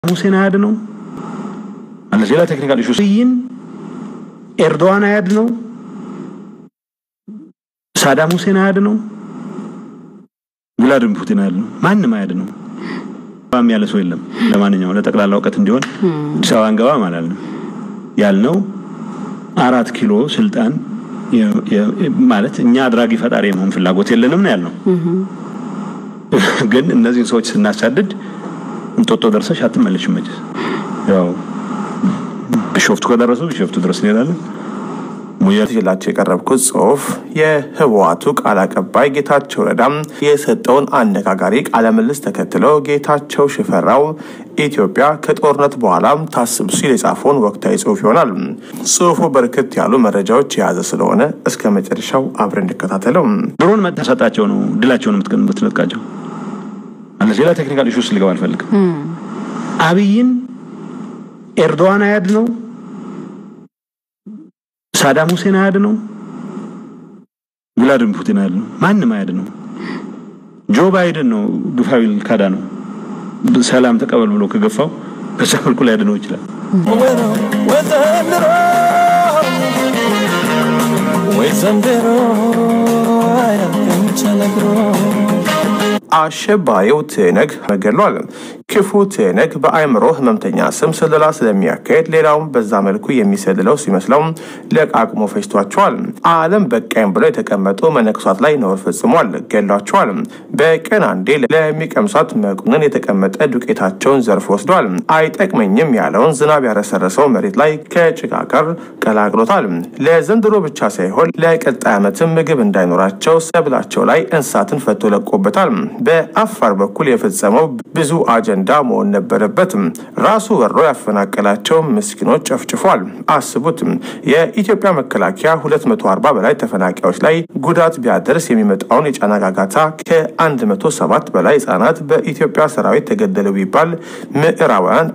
ሁሴን አያድ ነው ማለት ሌላ ቴክኒካል ኢሹ ይን ኤርዶዋን አያድ ነው ሳዳም ሁሴን አያድ ነው ቭላድሚር ፑቲን አያድ ነው ማንም አያድ ነው ባም ያለ ሰው የለም ለማንኛውም ለጠቅላላ እውቀት እንዲሆን አዲስ አበባ እንገባ ማለት ነው ያልነው አራት ኪሎ ስልጣን ማለት እኛ አድራጊ ፈጣሪ የመሆን ፍላጎት የለንም ነው ያልነው ግን እነዚህን ሰዎች ስናሳድድ እንጦጦ ደርሰሽ አትመለሽም መቼስ ያው ቢሾፍቱ ከደረሱ ቢሾፍቱ ድረስ እንሄዳለን ይዤላቸው የቀረብኩት ጽሁፍ የህወሓቱ ቃል አቀባይ ጌታቸው ረዳም የሰጠውን አነጋጋሪ ቃለ ምልልስ ተከትሎ ጌታቸው ሽፈራው ኢትዮጵያ ከጦርነት በኋላም ታስብ ሲል የጻፈውን ወቅታዊ ጽሁፍ ይሆናል። ጽሁፉ በርከት ያሉ መረጃዎች የያዘ ስለሆነ እስከ መጨረሻው አብረን እንከታተለው። ድሮን መጥተህ ሰጣቸው ነው ድላቸውን የምትነጥቃቸው ማለት ሌላ ቴክኒካል ኢሹስ ልገባ አልፈልግም። አብይን ኤርዶዋን አያድ ነው ሳዳም ሁሴን አያድ ነው ቭላድሚር ፑቲን አያድ ነው ማንም አያድ ነው ጆ ባይደን ነው ግፋዊል ካዳ ነው ሰላም ተቀበል ብሎ ከገፋው በዛ መልኩ ሊያድነው ይችላል ወይ ዘንድሮ አያልቅም ተነግሮ አሸባሪው ትነግ ተገድሏል። ክፉ ትነግ በአእምሮ ህመምተኛ ስም ስለላ ስለሚያካሄድ ሌላውም በዛ መልኩ የሚሰልለው ሲመስለው ለቃቅሞ ፈጅቷቸዋል። ዓለም በቃኝ ብለው የተቀመጡ መነኩሳት ላይ ነውር ፈጽሟል፣ ገድሏቸዋል። በቀን አንዴ ለሚቀምሷት መቁንን የተቀመጠ ዱቄታቸውን ዘርፎ ወስዷል። አይጠቅመኝም ያለውን ዝናብ ያረሰረሰው መሬት ላይ ከጭቃ ጋር ቀላቅሎታል። ለዘንድሮ ብቻ ሳይሆን ለቀጣይ ዓመትም ምግብ እንዳይኖራቸው ሰብላቸው ላይ እንስሳትን ፈቶ ለቆበታል። በአፋር በኩል የፈጸመው ብዙ አጀንዳ መሆን ነበረበት። ራሱ ወሮ ያፈናቀላቸው ምስኪኖች ጨፍጭፏል። አስቡት፣ የኢትዮጵያ መከላከያ 240 በላይ ተፈናቃዮች ላይ ጉዳት ቢያደርስ የሚመጣውን የጫና ጋጋታ ከ107 በላይ ህጻናት በኢትዮጵያ ሰራዊት ተገደሉ ቢባል ምዕራባውያን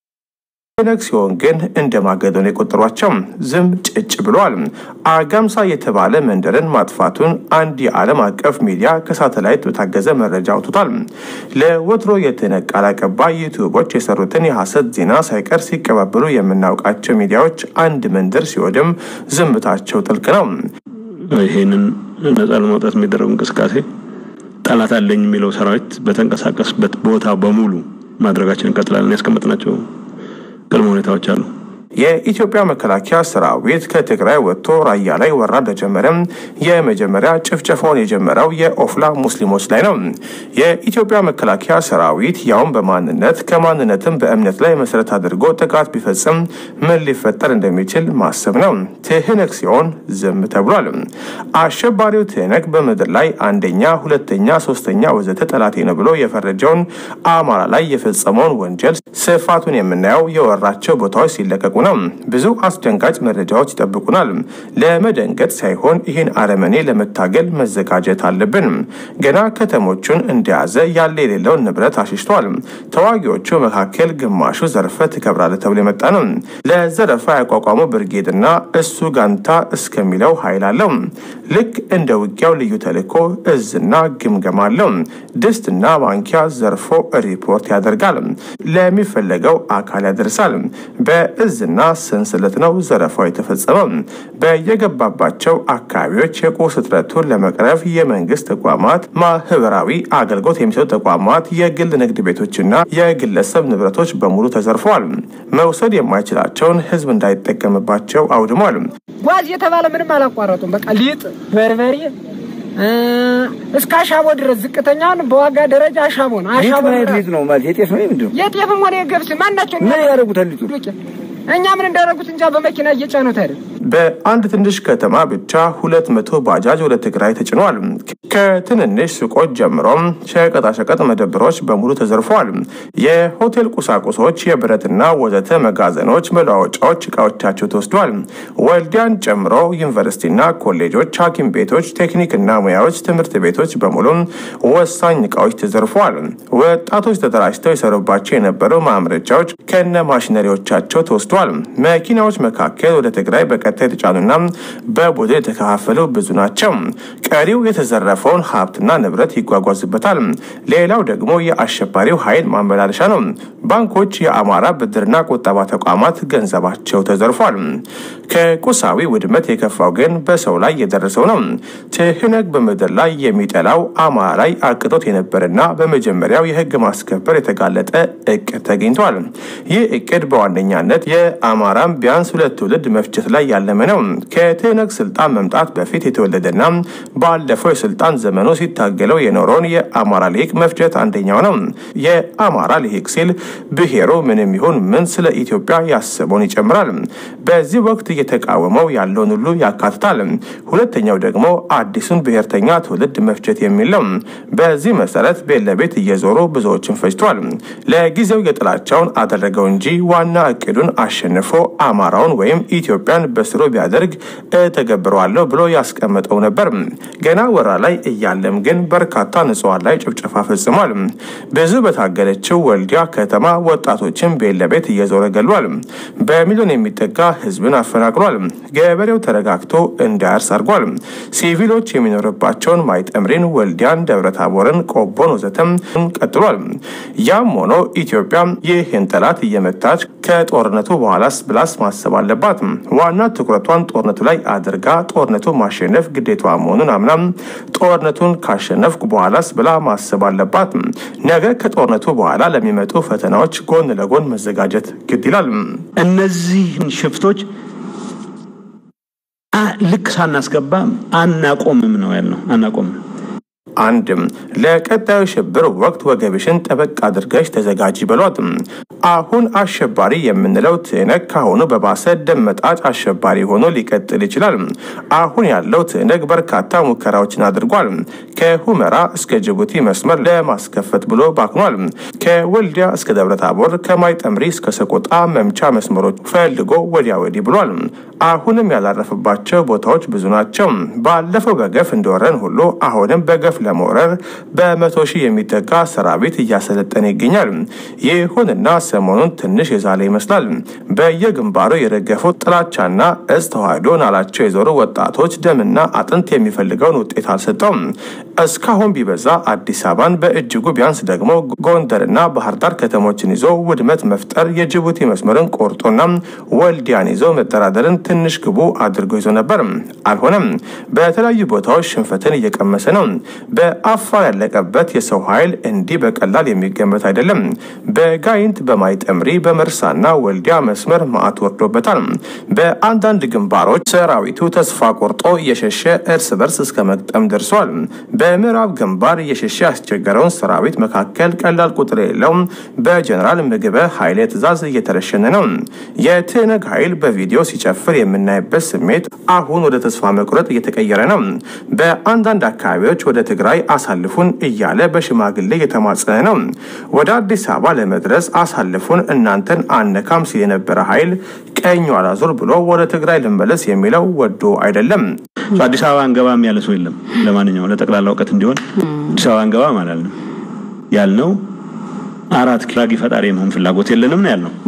ነግ ሲሆን ግን እንደ ማገዶን የቆጠሯቸው ዝም ጭጭ ብለዋል። አጋምሳ የተባለ መንደርን ማጥፋቱን አንድ የዓለም አቀፍ ሚዲያ ከሳተላይት በታገዘ መረጃ አውጥቷል። ለወትሮ የትነግ ቃል አቀባይ ዩቱቦች የሰሩትን የሐሰት ዜና ሳይቀር ሲቀባበሉ የምናውቃቸው ሚዲያዎች አንድ መንደር ሲወድም ዝምታቸው ጥልቅ ነው። ይሄንን ነጻ ለማውጣት የሚደረጉ እንቅስቃሴ ጠላት አለኝ የሚለው ሰራዊት በተንቀሳቀስበት ቦታ በሙሉ ማድረጋችን እንቀጥላለን። ያስቀመጥናቸው ቅድመ ሁኔታዎች አሉ። የኢትዮጵያ መከላከያ ሰራዊት ከትግራይ ወጥቶ ራያ ላይ ወራ እንደጀመረም የመጀመሪያ ጭፍጨፋውን የጀመረው የኦፍላ ሙስሊሞች ላይ ነው። የኢትዮጵያ መከላከያ ሰራዊት ያውም በማንነት ከማንነትም በእምነት ላይ መሰረት አድርጎ ጥቃት ቢፈጽም ምን ሊፈጠር እንደሚችል ማሰብ ነው። ትህነግ ሲሆን ዝም ተብሏል። አሸባሪው ትህነግ በምድር ላይ አንደኛ፣ ሁለተኛ፣ ሶስተኛ ወዘተ ጠላቴ ነው ብሎ የፈረጀውን አማራ ላይ የፈጸመውን ወንጀል ስፋቱን የምናየው የወራቸው ቦታዎች ሲለቀቁ ነው። ብዙ አስደንጋጭ መረጃዎች ይጠብቁናል። ለመደንገጥ ሳይሆን ይህን አረመኔ ለመታገል መዘጋጀት አለብን። ገና ከተሞቹን እንደያዘ ያለ የሌለውን ንብረት አሽሽቷል። ተዋጊዎቹ መካከል ግማሹ ዘርፈ ትከብራለ ተብሎ የመጣ ነው። ለዘረፋ ያቋቋሙ ብርጌድና እሱ ጋንታ እስከሚለው ኃይል አለው። ልክ እንደ ውጊያው ልዩ ተልዕኮ እዝና ግምገማ አለው። ድስትና ማንኪያ ዘርፎ ሪፖርት ያደርጋል። ለሚፈለገው አካል ያደርሳል። በእዝና ሰንሰለት ነው ዘረፋው የተፈጸመው። በየገባባቸው አካባቢዎች የቁስ እጥረቱን ለመቅረፍ የመንግስት ተቋማት፣ ማህበራዊ አገልግሎት የሚሰጡ ተቋማት፣ የግል ንግድ ቤቶችና የግለሰብ ንብረቶች በሙሉ ተዘርፈዋል። መውሰድ የማይችላቸውን ህዝብ እንዳይጠቀምባቸው አውድሟል። ጓዝ የተባለ ምንም አላቋረጡም። በቃ ሊጥ፣ በርበሬ እስከ አሻቦ ድረስ ዝቅተኛውን በዋጋ ደረጃ አሻቦ ነው። አሻቦ ሊጥ ነው ማለት የጤፍ ነው ምንድን ነው? የጤፍም ሆነ የገብስ ማናቸው ምን ያደርጉታል ሊጡ? እኛ ምን እንዳደረጉት እንጃ። በመኪና እየጫኑት አይደል? በአንድ ትንሽ ከተማ ብቻ ሁለት መቶ ባጃጅ ወደ ትግራይ ተጭነዋል። ከትንንሽ ሱቆች ጀምሮም ሸቀጣሸቀጥ መደብሮች በሙሉ ተዘርፈዋል። የሆቴል ቁሳቁሶች፣ የብረትና ወዘተ መጋዘኖች፣ መለዋወጫዎች እቃዎቻቸው ተወስደዋል። ወልዲያን ጨምሮ ዩኒቨርሲቲና ኮሌጆች፣ ሐኪም ቤቶች፣ ቴክኒክና ሙያዎች ትምህርት ቤቶች በሙሉ ወሳኝ እቃዎች ተዘርፈዋል። ወጣቶች ተደራጅተው የሰሩባቸው የነበሩ ማምረቻዎች ከነ ማሽነሪዎቻቸው ተወስደዋል። መኪናዎች መካከል ወደ ትግራይ በቀ ተከታይ የተጫኑና በቡድን የተከፋፈሉ ብዙ ናቸው። ቀሪው የተዘረፈውን ሀብትና ንብረት ይጓጓዝበታል። ሌላው ደግሞ የአሸባሪው ኃይል ማመላለሻ ነው። ባንኮች፣ የአማራ ብድርና ቁጠባ ተቋማት ገንዘባቸው ተዘርፏል። ከቁሳዊ ውድመት የከፋው ግን በሰው ላይ የደረሰው ነው። ትህነግ በምድር ላይ የሚጠላው አማራ ላይ አቅቶት የነበረና በመጀመሪያው የህግ ማስከበር የተጋለጠ እቅድ ተገኝቷል። ይህ እቅድ በዋነኛነት የአማራን ቢያንስ ሁለት ትውልድ መፍጀት ላይ ያለመ ነው። ከትህነግ ስልጣን መምጣት በፊት የተወለደና ባለፈው የስልጣን ዘመኑ ሲታገለው የኖረውን የአማራ ልሂቅ መፍጀት አንደኛው ነው። የአማራ ልሂቅ ሲል ብሔሩ ምንም ይሁን ምን ስለ ኢትዮጵያ ያስበውን ይጨምራል። በዚህ ወቅት እየተቃወመው ያለውን ሁሉ ያካትታል። ሁለተኛው ደግሞ አዲሱን ብሔርተኛ ትውልድ መፍጀት የሚል ነው። በዚህ መሰረት ቤት ለቤት እየዞሩ ብዙዎችን ፈጅቷል። ለጊዜው የጥላቻውን አደረገው እንጂ ዋና እቅዱን አሸንፎ አማራውን ወይም ኢትዮጵያን በስሩ ቢያደርግ እተገብረዋለሁ ብሎ ያስቀመጠው ነበር። ገና ወራ ላይ እያለም ግን በርካታ ንጹሐን ላይ ጭፍጨፋ ፈጽሟል። ብዙ በታገለችው ወልዲያ ከተማ ወጣቶችን ቤት ለቤት እየዞረ ገሏል። በሚሊዮን የሚጠጋ ህዝብን አፈናቅሏል። ገበሬው ተረጋግቶ እንዳያርስ አድርጓል። ሲቪሎች የሚኖርባቸውን ማይጠምሪን፣ ወልዲያን፣ ደብረታቦርን፣ ቆቦን ወዘተም ቀጥሏል። ያም ሆኖ ኢትዮጵያ ይህን ጠላት እየመታች ከጦርነቱ በኋላስ ብላስ ማሰብ አለባት። ዋና ትኩረቷን ጦርነቱ ላይ አድርጋ ጦርነቱን ማሸነፍ ግዴቷ መሆኑን አምና ጦርነቱን ካሸነፍኩ በኋላስ ብላ ማሰብ አለባት። ነገ ከጦርነቱ በኋላ ለሚመጡ ፈተናዎች ጎን ለጎን መዘጋጀት ግድ ይላል። እነዚህን ሽፍቶች ልክ ሳናስገባ አናቆምም ነው ያልነው። አናቆምም አንድም ለቀጣዩ ሽብር ወቅት ወገብሽን ጠበቅ አድርገሽ ተዘጋጂ በሏት። አሁን አሸባሪ የምንለው ትህነግ ካሁኑ በባሰ ደም መጣጭ አሸባሪ ሆኖ ሊቀጥል ይችላል። አሁን ያለው ትህነግ በርካታ ሙከራዎችን አድርጓል። ከሁመራ እስከ ጅቡቲ መስመር ለማስከፈት ብሎ ባክኗል። ከወልዲያ እስከ ደብረታቦር፣ ከማይጠምሪ እስከ ሰቆጣ መምቻ መስመሮች ፈልጎ ወዲያ ወዲህ ብሏል። አሁንም ያላረፈባቸው ቦታዎች ብዙ ናቸው። ባለፈው በገፍ እንደወረን ሁሉ አሁንም በገፍ ለመውረር በመቶ ሺህ የሚጠጋ ሰራዊት እያሰለጠነ ይገኛል። ይሁንና ሰሞኑን ትንሽ የዛለ ይመስላል። በየግንባሩ የረገፉት ጥላቻና እጽ ተዋህዶ ናላቸው የዞሩ ወጣቶች ደምና አጥንት የሚፈልገውን ውጤት አልሰጠውም። እስካሁን ቢበዛ አዲስ አበባን በእጅጉ ቢያንስ ደግሞ ጎንደርና ባህር ዳር ከተሞችን ይዞ ውድመት መፍጠር የጅቡቲ መስመርን ቆርጦና ወልዲያን ይዞ መደራደርን ትንሽ ግቡ አድርጎ ይዞ ነበር። አልሆነም። በተለያዩ ቦታዎች ሽንፈትን እየቀመሰ ነው። በአፋር ያለቀበት የሰው ኃይል እንዲህ በቀላል የሚገመት አይደለም። በጋይንት በማይጠምሪ በመርሳና ወልዲያ መስመር ማዕት ወርዶበታል። በአንዳንድ ግንባሮች ሰራዊቱ ተስፋ ቆርጦ እየሸሸ እርስ በርስ እስከ መግጠም ደርሷል። በምዕራብ ግንባር እየሸሸ ያስቸገረውን ሰራዊት መካከል ቀላል ቁጥር የሌለው በጀኔራል ምግበ ኃይሌ ትዕዛዝ እየተረሸነ ነው። የትህነግ ኃይል በቪዲዮ ሲጨፍር የምናይበት ስሜት አሁን ወደ ተስፋ መቁረጥ እየተቀየረ ነው። በአንዳንድ አካባቢዎች ወደ ትግራይ አሳልፉን እያለ በሽማግሌ እየተማጸነ ነው። ወደ አዲስ አበባ ለመድረስ አሳልፉን እናንተን አነካም ሲል የነበረ ኃይል ቀኝ አላዞር ብሎ ወደ ትግራይ ልመለስ የሚለው ወዶ አይደለም። አዲስ አበባ አንገባም ያለ ሰው የለም። ለማንኛውም ለጠቅላላ እውቀት እንዲሆን አዲስ አበባ አንገባም አላልንም። ያልነው አራት ኪራጊ ፈጣሪ የመሆን ፍላጎት የለንም ነው ያልነው።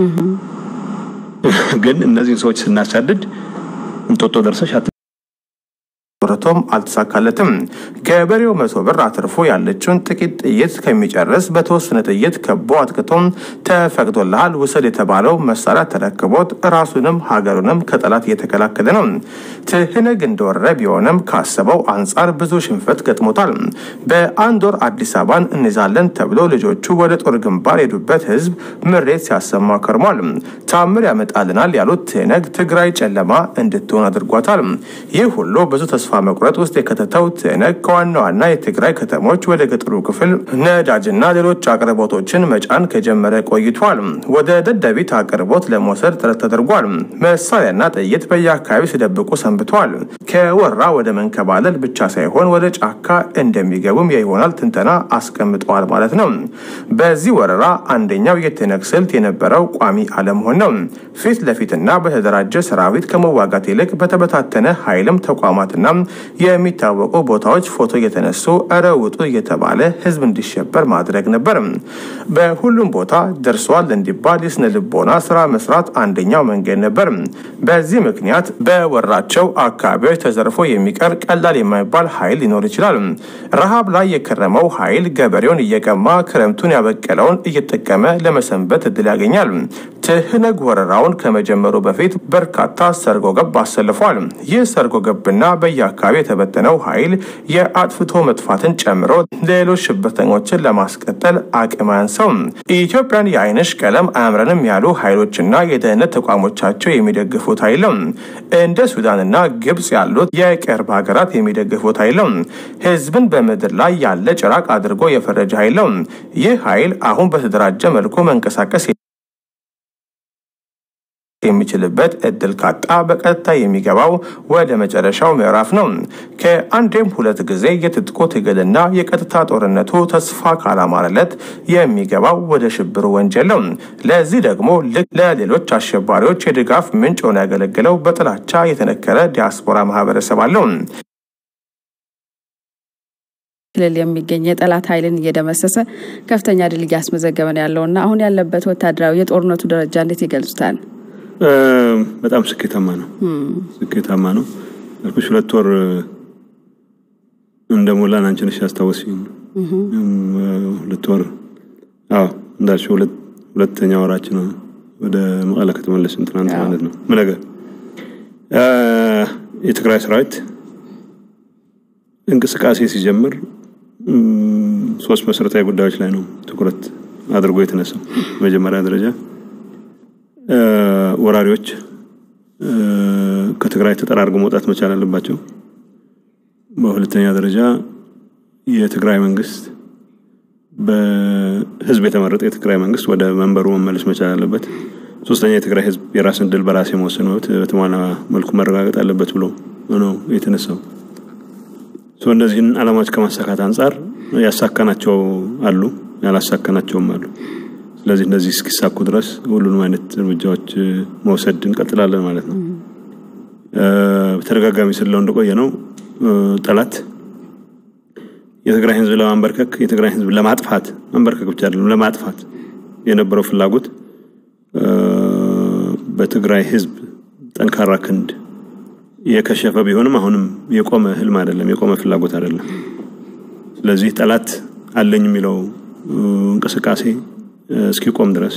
ግን እነዚህን ሰዎች ስናሳድድ እንጦጦ ደርሰሽ ብረቶም አልተሳካለትም። ገበሬው መቶ ብር አትርፎ ያለችውን ጥቂት ጥይት ከሚጨርስ በተወሰነ ጥይት ከቦ አጥቅቶም ተፈቅዶልሃል ውሰድ የተባለው መሳሪያ ተረክቦት ራሱንም ሀገሩንም ከጠላት እየተከላከለ ነው። ትህነግ እንደወረረ ቢሆንም ካሰበው አንጻር ብዙ ሽንፈት ገጥሞታል። በአንድ ወር አዲስ አበባን እንይዛለን ተብሎ ልጆቹ ወደ ጦር ግንባር የሄዱበት ህዝብ ምሬት ሲያሰማ ከርሟል። ታምር ያመጣልናል ያሉት ትህነግ ትግራይ ጨለማ እንድትሆን አድርጓታል። ይህ ሁሉ ብዙ ተስፋ መቁረጥ ውስጥ የከተተው ትህነግ ከዋና ዋና የትግራይ ከተሞች ወደ ገጠሩ ክፍል ነዳጅና ሌሎች አቅርቦቶችን መጫን ከጀመረ ቆይቷል። ወደ ደደቢት አቅርቦት ለመውሰድ ጥረት ተደርጓል። መሳሪያና ጥይት በየአካባቢው ሲደብቁ ሰንብተዋል። ከወራ ወደ መንከባለል ብቻ ሳይሆን ወደ ጫካ እንደሚገቡም የይሆናል ትንተና አስቀምጠዋል ማለት ነው። በዚህ ወረራ አንደኛው የትህነግ ስልት የነበረው ቋሚ አለመሆን ነው። ፊት ለፊትና በተደራጀ ሰራዊት ከመዋጋት ይልቅ በተበታተነ ኃይልም ተቋማትና የሚታወቁ ቦታዎች ፎቶ እየተነሱ እረ ውጡ እየተባለ ህዝብ እንዲሸበር ማድረግ ነበር። በሁሉም ቦታ ደርሷል እንዲባል የስነ ልቦና ስራ መስራት አንደኛው መንገድ ነበር። በዚህ ምክንያት በወራቸው አካባቢዎች ተዘርፎ የሚቀር ቀላል የማይባል ኃይል ሊኖር ይችላል። ረሃብ ላይ የከረመው ኃይል ገበሬውን እየቀማ ክረምቱን ያበቀለውን እየጠቀመ ለመሰንበት እድል ያገኛል። ትህነግ ወረራውን ከመጀመሩ በፊት በርካታ ሰርጎ ገብ አሰልፏል። ይህ ሰርጎ ገብና በየአካባቢ የተበተነው ኃይል የአጥፍቶ መጥፋትን ጨምሮ ሌሎች ሽብርተኞችን ለማስቀጠል አቅም አያንሰውም። ኢትዮጵያን የአይንሽ ቀለም አያምረንም ያሉ ኃይሎችና የደህንነት ተቋሞቻቸው የሚደግፉት ኃይልም እንደ ሱዳንና ግብጽ ያሉት የቅርብ ሀገራት የሚደግፉት ኃይልም ህዝብን በምድር ላይ ያለ ጭራቅ አድርጎ የፈረጀ ኃይልም ይህ ኃይል አሁን በተደራጀ መልኩ መንቀሳቀስ የሚችልበት እድል ካጣ በቀጥታ የሚገባው ወደ መጨረሻው ምዕራፍ ነው። ከአንዴም ሁለት ጊዜ የትጥቁ ትግልና የቀጥታ ጦርነቱ ተስፋ ካላማረለት የሚገባው ወደ ሽብሩ ወንጀል ነው። ለዚህ ደግሞ ልክ ለሌሎች አሸባሪዎች የድጋፍ ምንጭ ሆኖ ያገለግለው በጥላቻ የተነከረ ዲያስፖራ ማህበረሰብ አለው። ክልል የሚገኝ የጠላት ኃይልን እየደመሰሰ ከፍተኛ ድል እያስመዘገበ ነው ያለውና አሁን ያለበት ወታደራዊ የጦርነቱ ደረጃ እንዴት ይገልጹታል? በጣም ስኬታማ ነው። ስኬታማ ነው ያልኩሽ ሁለት ወር እንደሞላን አንቺ ነሽ ያስታወስኝ። ሁለት ወር አዎ እንዳልሽው ሁለተኛ ወራችን ወደ መቀለ ከተመለስን ትናንት ማለት ነው። ምን ነገር የትግራይ ሰራዊት እንቅስቃሴ ሲጀምር ሶስት መሰረታዊ ጉዳዮች ላይ ነው ትኩረት አድርጎ የተነሳው። መጀመሪያ ደረጃ ወራሪዎች ከትግራይ ተጠራርገው መውጣት መቻል አለባቸው። በሁለተኛ ደረጃ የትግራይ መንግስት በህዝብ የተመረጠ የትግራይ መንግስት ወደ መንበሩ መመለስ መቻል አለበት። ሶስተኛ የትግራይ ህዝብ የራስን ድል በራስ የመወሰን መብት በተሟላ መልኩ መረጋገጥ አለበት ብሎ ነው የተነሳው። እነዚህን አላማዎች ከማሳካት አንጻር ያሳካናቸው አሉ፣ ያላሳካናቸውም አሉ። ስለዚህ እነዚህ እስኪሳኩ ድረስ ሁሉንም አይነት እርምጃዎች መውሰድ እንቀጥላለን ማለት ነው። በተደጋጋሚ ስለው እንደቆየ ነው ጠላት የትግራይ ህዝብ ለማንበርከክ የትግራይ ህዝብ ለማጥፋት መንበርከክ ብቻ አይደለም ለማጥፋት የነበረው ፍላጎት በትግራይ ህዝብ ጠንካራ ክንድ የከሸፈ ቢሆንም አሁንም የቆመ ህልም አይደለም፣ የቆመ ፍላጎት አይደለም። ስለዚህ ጠላት አለኝ የሚለው እንቅስቃሴ እስኪቆም ድረስ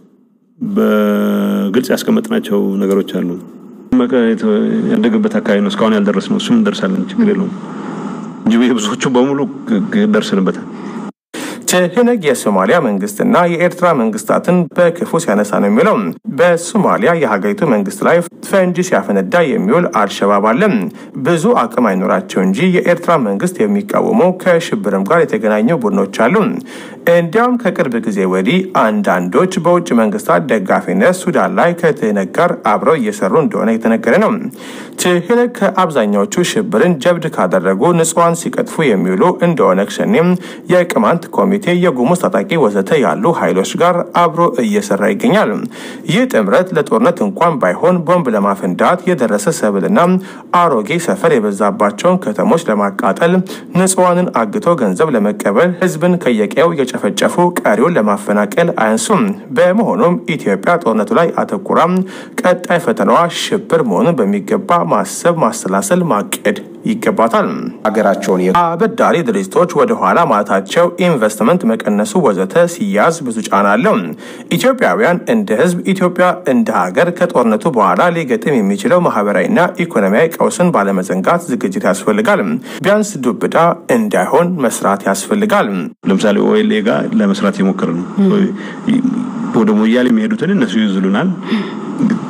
በግልጽ ያስቀመጥናቸው ነገሮች አሉ። ያደገበት አካባቢ ነው እስካሁን ያልደረስ ነው። እሱም እንደርሳለን፣ ችግር የለውም እንጂ ብዙዎቹ በሙሉ ደርስንበታል። ትህነግ የሶማሊያ መንግስትና የኤርትራ መንግስታትን በክፉ ሲያነሳ ነው የሚለው። በሶማሊያ የሀገሪቱ መንግስት ላይ ፈንጂ ሲያፈነዳ የሚውል አልሸባብ አለ። ብዙ አቅም አይኖራቸው እንጂ የኤርትራ መንግስት የሚቃወሙ ከሽብርም ጋር የተገናኙ ቡድኖች አሉ። እንዲያውም ከቅርብ ጊዜ ወዲህ አንዳንዶች በውጭ መንግስታት ደጋፊነት ሱዳን ላይ ከትህነግ ጋር አብረው እየሰሩ እንደሆነ የተነገረ ነው። ትህነግ ከአብዛኛዎቹ ሽብርን ጀብድ ካደረጉ ንጹሐን ሲቀጥፉ የሚውሉ እንደ ኦነግ ሸኔም የቅማንት ኮሚቴ የጉሙዝ ታጣቂ ወዘተ ያሉ ኃይሎች ጋር አብሮ እየሰራ ይገኛል። ይህ ጥምረት ለጦርነት እንኳን ባይሆን ቦምብ ለማፈንዳት የደረሰ ሰብልና አሮጌ ሰፈር የበዛባቸውን ከተሞች ለማቃጠል፣ ንጹሐንን አግቶ ገንዘብ ለመቀበል፣ ህዝብን ከየቀየው እየጨፈጨፉ ቀሪውን ለማፈናቀል አያንሱም። በመሆኑም ኢትዮጵያ ጦርነቱ ላይ አተኩራ ቀጣይ ፈተናዋ ሽብር መሆኑን በሚገባ ማሰብ፣ ማሰላሰል፣ ማቀድ ይገባታል። ሀገራቸውን አበዳሪ ድርጅቶች ወደ ኋላ ማለታቸው ኢንቨስትመንት መቀነሱ ወዘተ ሲያዝ ብዙ ጫና አለው። ኢትዮጵያውያን እንደ ህዝብ፣ ኢትዮጵያ እንደ ሀገር ከጦርነቱ በኋላ ሊገጥም የሚችለው ማህበራዊና ኢኮኖሚያዊ ቀውስን ባለመዘንጋት ዝግጅት ያስፈልጋል። ቢያንስ ዱብዳ እንዳይሆን መስራት ያስፈልጋል። ለምሳሌ ኦኤልኤ ጋር ለመስራት የሞከር ነው። ወደ ሞያሌ የሚሄዱትን እነሱ ይዝሉናል።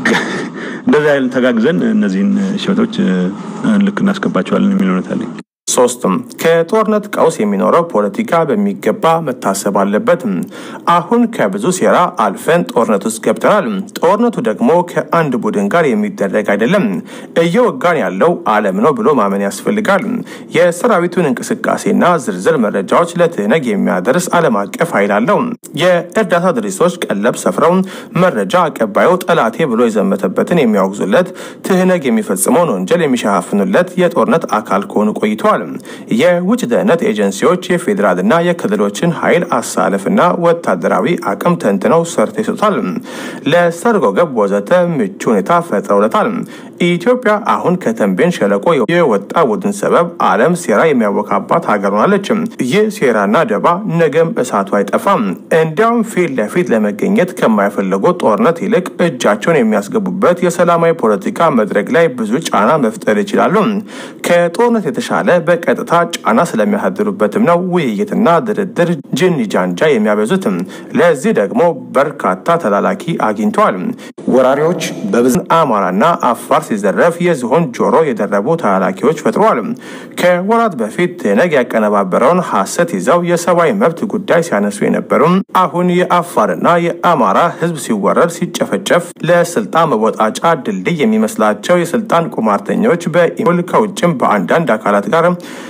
እንደዚህ አይነት ተጋግዘን እነዚህን ሸበጦች ልክ እናስገባቸዋለን የሚል እውነት አለኝ። ሶስት ከጦርነት ቀውስ የሚኖረው ፖለቲካ በሚገባ መታሰብ አለበት። አሁን ከብዙ ሴራ አልፈን ጦርነት ውስጥ ገብተናል። ጦርነቱ ደግሞ ከአንድ ቡድን ጋር የሚደረግ አይደለም። እየወጋን ያለው ዓለም ነው ብሎ ማመን ያስፈልጋል። የሰራዊቱን እንቅስቃሴና ዝርዝር መረጃዎች ለትህነግ የሚያደርስ ዓለም አቀፍ ኃይል አለው። የእርዳታ ድርጅቶች ቀለብ ሰፍረው መረጃ አቀባዩ ጠላቴ ብሎ የዘመተበትን የሚያወግዙለት ትህነግ የሚፈጽመውን ወንጀል የሚሸፋፍኑለት የጦርነት አካል ከሆኑ ቆይተዋል። የውጭ ደህንነት ኤጀንሲዎች የፌዴራልና የክልሎችን ኃይል አሳለፍና ወታደራዊ አቅም ተንትነው ሰርተው ይሰጡታል። ለሰርጎ ገብ ወዘተ ምቹ ሁኔታ ፈጥረውለታል። ኢትዮጵያ አሁን ከተንቤን ሸለቆ የወጣ ቡድን ሰበብ ዓለም ሴራ የሚያወካባት ሀገር ሆናለች። ይህ ሴራና ደባ ነገም እሳቱ አይጠፋም። እንዲያውም ፊት ለፊት ለመገኘት ከማይፈልጉ ጦርነት ይልቅ እጃቸውን የሚያስገቡበት የሰላማዊ ፖለቲካ መድረክ ላይ ብዙ ጫና መፍጠር ይችላሉ። ከጦርነት የተሻለ በቀጥታ ጫና ስለሚያሳድሩበትም ነው ውይይትና ድርድር ጅኒ ጃንጃ የሚያበዙትም። ለዚህ ደግሞ በርካታ ተላላኪ አግኝተዋል። ወራሪዎች በብዙ አማራና አፋር ሲዘረፍ የዝሆን ጆሮ የደረቡ ተላላኪዎች ፈጥረዋል። ከወራት በፊት ትህነግ ያቀነባበረውን ሐሰት ይዘው የሰብአዊ መብት ጉዳይ ሲያነሱ የነበሩ አሁን የአፋርና የአማራ ሕዝብ ሲወረድ ሲጨፈጨፍ ለስልጣን መወጣጫ ድልድይ የሚመስላቸው የስልጣን ቁማርተኞች በኢሜል ከውጭም በአንዳንድ አካላት ጋር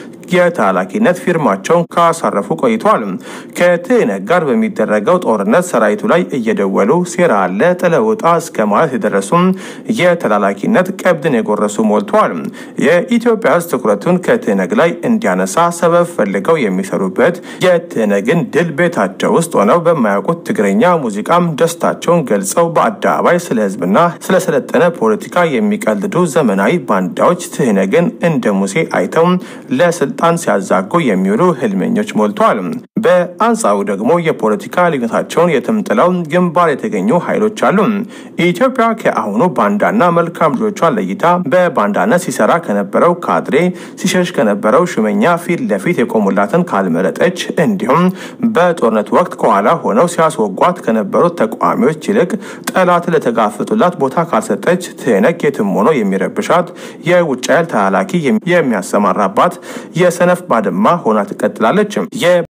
የተላላኪነት ፊርማቸውን ካሳረፉ ቆይተዋል። ከትህነግ ጋር በሚደረገው ጦርነት ሰራዊቱ ላይ እየደወሉ ሴራ አለ ጥለውጣ እስከ ማለት የደረሱም የተላላኪነት ቀብድን የጎረሱ ሞልተዋል። የኢትዮጵያ ሕዝብ ትኩረቱን ከትህነግ ላይ እንዲያነሳ ሰበብ ፈልገው የሚሰሩበት የትህነግን ድል ቤታቸው ውስጥ ሆነው በማያውቁት ትግረኛ ሙዚቃም ደስታቸውን ገልጸው በአደባባይ ስለ ህዝብና ስለሰለጠነ ፖለቲካ የሚቀልዱ ዘመናዊ ባንዳዎች ትህነግን እንደ ሙሴ አይተው ለስልጣን ሲያዛጉ የሚውሉ ህልመኞች ሞልተዋል። በአንጻሩ ደግሞ የፖለቲካ ልዩነታቸውን የትም ጥለው ግንባር የተገኙ ኃይሎች አሉ። ኢትዮጵያ ከአሁኑ ባንዳና መልካም ልጆቿን ለይታ በባንዳነት ሲሰራ ከነበረው ካድሬ ሲሸሽ ከነበረው ሹመኛ ፊት ለፊት የቆሙላትን ካልመረጠች እንዲሁም በጦርነት ወቅት ከኋላ ሆነው ሲያስወጓት ከነበሩት ተቃዋሚዎች ይልቅ ጠላት ለተጋፈጡላት ቦታ ካልሰጠች ትህነግ የትም ሆኖ የሚረብሻት የውጭ ኃይል ተላላኪ የሚያሰማራባት የሰነፍ ባድማ ሆና ትቀጥላለች።